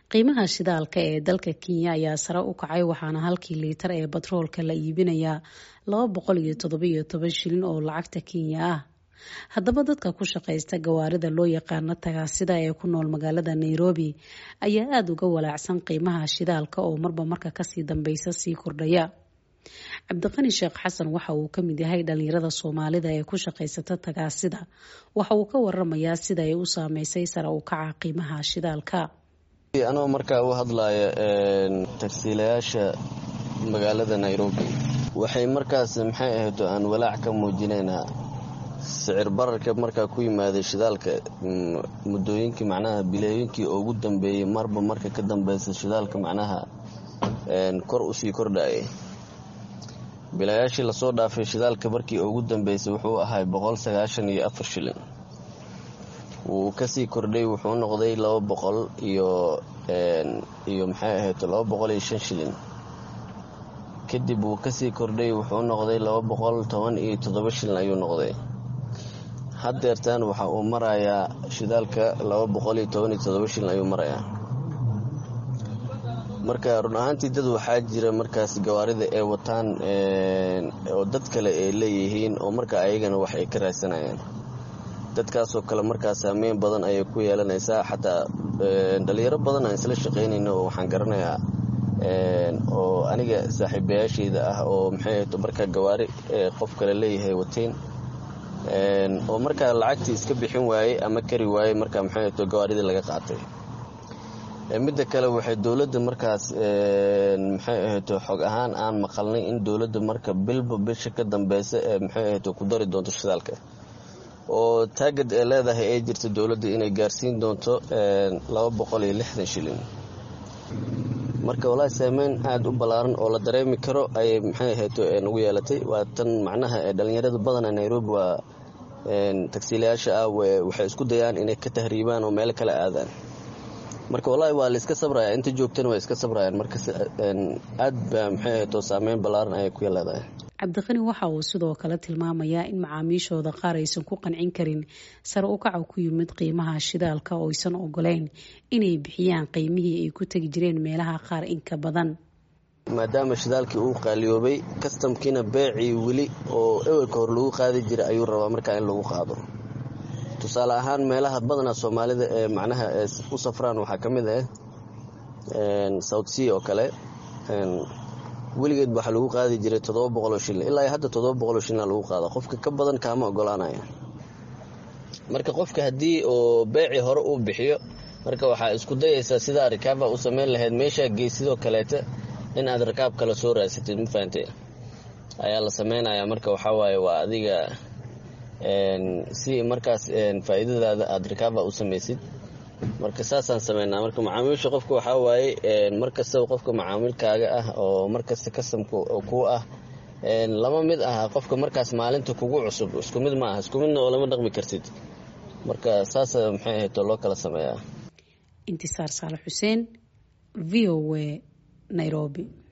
qiimaha shidaalka ee dalka kenya ayaa sare u kacay waxaana halkii liitar ee batroolka la iibinayaa laba boqol iyo toddobiyo toban shilin oo lacagta kenya ah haddaba dadka ku shaqaysta gawaarida loo yaqaano tagaasida ee ku nool magaalada nairobi ayaa aada uga walaacsan qiimaha shidaalka oo marba marka kasii dambeysa sii kordhaya cabdiqani sheekh xasan waxa uu kamid yahay dhalinyarada soomaalida ee ku shaqaysata tagaasida waxa uu ka waramayaa sida ay u saameysay sare u kaca qiimaha shidaalka anoo markaa u hadlaya tagsiilayaasha magaalada nairobi waxay markaas maxay ahayd aan walaac ka muujinaynaa sicir bararka markaa ku yimaaday shidaalka muddooyinkii macnaha bilooyinkii ugu dambeeyey marba marka ka dambeysa shidaalka macnaha kor usii kordhayay bilayaashii lasoo dhaafay shidaalka markii ugu dambeysay wuxuu ahay boqol sagaashan iyo afar shilin wuu kasii kordhay wuxuu noqday laba boqol iyo iyo maxay ahayd laba boqol iyo shan shilin kadib wuu kasii kordhay wuxuu noqday laba boqol toban iyo toddoba shilin ayuu noqday haddeertaan waxa uu marayaa shidaalka laba boqol iyo toban iyo toddoba shilin ayuu marayaa marka run ahaantii dad waxaa jira markaas gawaarida ay wataan oo dad kale ay leeyihiin oo marka ayagana wax ay ka raadsanayaan dadkaasoo kale markaa saameyn badan ayay ku yeelanaysaa xataa dhalinyaro badan aan isla shaqaynayno oo waxaan garanayaa oo aniga saaxiibayaashayda ah oo maxay markaa gawaari qof kale leeyahay wateen oo markaa lacagtii iska bixin waayey ama kari waayey markaa maxay gawaaridii laga qaatay midda kale waxay dowladda markaas maxay ahayd xog ahaan aan maqalnay in dowladda marka bilba bisha ka dambeysa ee maxay ahayd ku dari doonto shidaalka oo taagad ee leedahay ay jirta dowladda inay gaarsiin doonto laba boqol iyo lixdan shilin marka walaahi saameyn aada u ballaaran oo la dareemi karo ayay maxay ahayd nagu yeelatay waa tan macnaha ee dhallinyarada badana nairobi waa tagsiilayaasha ah waxay isku dayaan inay ka tahriibaan oo meelo kale aadaan marka wallaahi waa layska sabraya inta joogtana waa iska sabrayaan marka aad ba maxay ahayd saameyn ballaaran ayay ku leedahay cabdiqani waxa uu sidoo kale tilmaamayaa in macaamiishooda qaar aysan ku qancin karin sare u kaca ku yimid qiimaha shidaalka oo aysan ogoleyn inay bixiyaan qiimihii ay ku tegi jireen meelaha qaar inka badan maadaama shidaalkii uu qaaliyoobay kastamkiina beecii weli oo ewelka hor lagu qaadi jiray ayuu rabaa markaa in lagu qaado tusaale ahaan meelaha badana soomaalida ee macnaha u safraan waxaa ka mid ah south sea oo kale weligeed waxaa lagu qaadi jiray toddoba boqoloo shilin ilaa hadda toddoba boqoloo shilina lagu qaada qofka ka badan kaama ogolaanaya marka qofka haddii oo beecii hore uu bixiyo marka waxaa isku dayaysaa sidaa rikaaba u samayn lahayd meeshaa geysidoo kaleeta in aad rikaab kale soo raadsatid ma fahante ayaa la samaynayaa marka waxaa waaye waa adiga si markaas faa'iidadaada aada rikaaba u samaysid marka saasaan sameynaa marka macaamiisha qofka waxaa waaye markastaba qofka macaamilkaaga ah oo markasta kasamka ku ah lama mid aha qofka markaas maalinta kugu cusub isku mid ma aha isku midna oo lama dhaqmi kartid marka saasa maxay ahayd loo kala sameeyaa intisaar saalax xuseen v o a nairobi